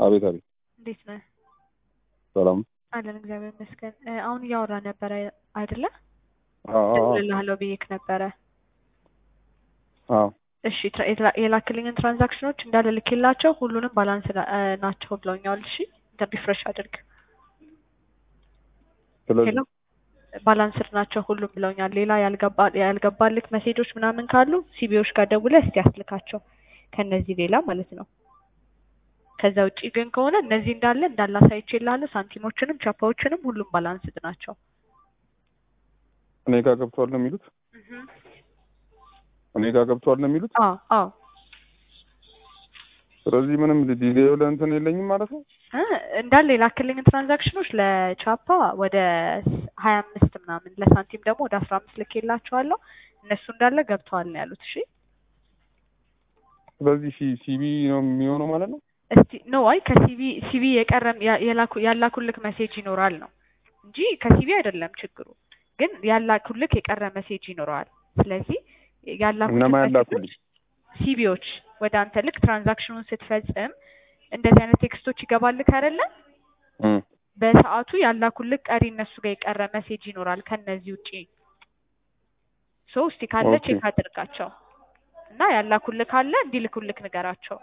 አቤት አቤት፣ እንዴት ነህ? ሰላም። አለን እግዚአብሔር ይመስገን። እ፣ አሁን እያወራ ነበረ አይደለ? አዎ አዎ እደውልልሃለሁ ብዬክ ነበረ። አዎ። እሺ ትራ- የትራ- የላክልኝን ትራንዛክሽኖች እንዳለ ልኬላቸው ሁሉንም ባላንስ ና- እ፣ ናቸው ብለውኛል። እሺ እንትን ሪፍሬሽ አድርግ። ስለዚህ ሄሎ ባላንስድ ናቸው ሁሉም ብለውኛል። ሌላ ያልገባ ያልገባልክ መሴጆች ምናምን ካሉ ሲቢዎች ጋር ደውለህ እስቲ አስልካቸው ከነዚህ ሌላ ማለት ነው። ከዛ ውጪ ግን ከሆነ እነዚህ እንዳለ እንዳለ አሳይቼልሃለሁ። ሳንቲሞችንም ቻፓዎችንም ሁሉም ባላንስድ ናቸው። እኔ ጋር ገብቷል ነው የሚሉት። እኔ ጋር ገብቷል ነው የሚሉት። አዎ አዎ ስለዚህ ምንም ዲሌ ለእንትን የለኝም ማለት ነው። እ፣ እንዳለ የላክልኝን ትራንዛክሽኖች ለቻፓ ወደ ሀያ አምስት ምናምን ለሳንቲም ደግሞ ወደ አስራ አምስት ልኬላቸዋለሁ። እነሱ እንዳለ ገብተዋል ነው ያሉት። እሺ ስለዚህ ሲ- ሲቢ ነው የሚሆነው ማለት ነው። እስቲ ኖ አይ ከሲቪ ሲቪ የቀረም ያ- የላኩ ያላኩልክ ሜሴጅ ይኖራል ነው እንጂ ከሲቪ አይደለም ችግሩ። ግን ያላኩልክ የቀረ ሜሴጅ ይኖረዋል። ስለዚህ ያላኩልክ እነማን ሜሴጆች ያላኩልኝ? ሲቪዎች ወደ አንተ ልክ ትራንዛክሽኑን ስትፈጽም እንደዚህ አይነት ቴክስቶች ይገባልክ አይደለ? እም፣ በሰዓቱ ያላኩልክ ቀሪ እነሱ ጋር የቀረ ሜሴጅ ይኖራል ከነዚህ ውጪ። ሶ እስቲ ካለ ኦኬ። ቼክ አድርጋቸው እና ያላኩልክ ካለ እንዲልኩልክ ንገራቸው።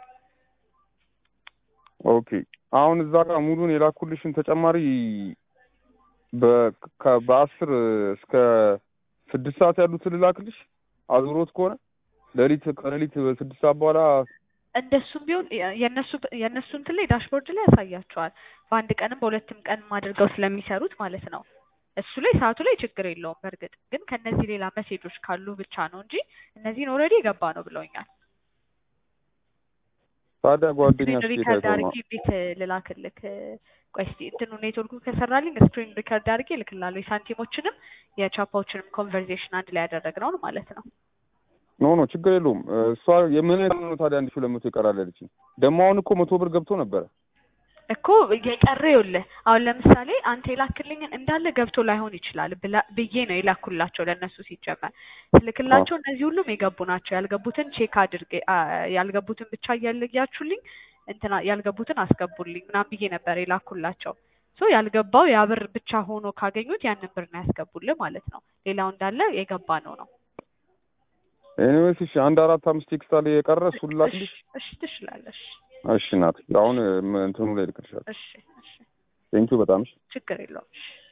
ኦኬ። አሁን እዛ ጋር ሙሉን የላኩልሽን ተጨማሪ በ- ከ- በአስር እስከ ስድስት ሰዓት ያሉትን ልላክልሽ አዙሮት ከሆነ ሌሊት ከሌሊት በስድስት ሰዓት በኋላ እንደሱም ቢሆን የ- የእነሱ የእነሱ እንትን ላይ ዳሽቦርድ ላይ ያሳያቸዋል። በአንድ ቀንም በሁለትም ቀንም አድርገው ስለሚሰሩት ማለት ነው። እሱ ላይ ሰዓቱ ላይ ችግር የለውም። በእርግጥ ግን ከነዚህ ሌላ መሴጆች ካሉ ብቻ ነው እንጂ እነዚህን ኦልሬዲ የገባ ነው ብለውኛል። ታዲያ ጓደኛ ስክሪን ስቴት ሪከርድ አይተው አድርጌ ነው እንዴት ልላክልክ? ቆይ እስኪ እንትኑ ኔትወርኩ ከሰራልኝ ስክሪን ሪከርድ አድርጌ እልክላለሁ። የሳንቲሞችንም የቻፓዎችንም ኮንቨርዜሽን አንድ ላይ ያደረግነውን ማለት ነው። ኖ ኖ ችግር የለውም። እሷ የምን ያህል ነው ታዲያ አንድ ሺህ ሁለት መቶ ይቀራል ያለችኝ። ደግሞ አሁን እኮ መቶ ብር ገብቶ ነበረ። እኮ የቀረ ይኸውልህ፣ አሁን ለምሳሌ አንተ የላክልኝን እንዳለ ገብቶ ላይሆን ይችላል ብላ ብዬ ነው የላኩላቸው ለእነሱ ሲጀመር ስልክላቸው እነዚህ ሁሉም የገቡ ናቸው። ያልገቡትን ቼክ አድርጌ አ- ያልገቡትን ብቻ እያለያችሁልኝ እንትና ያልገቡትን አስገቡልኝ ምናምን ብዬ ነበር የላኩላቸው። ሶ ያልገባው ያ ብር ብቻ ሆኖ ካገኙት ያንን ብር ነው ያስገቡልህ ማለት ነው። ሌላው እንዳለ የገባ ነው ነው። ኤኒዌይስ እሺ፣ አንድ አራት አምስት ቴክስት አለ የቀረ እሱን ላክልሽ። እሺ እሺ፣ ትችላለሽ። እሺ ናት። አሁን ም- እንትኑ ላይ ልክልሻለሁ። እሺ እሺ፣ ቴንኪው በጣም እሺ። ችግር የለውም። እሺ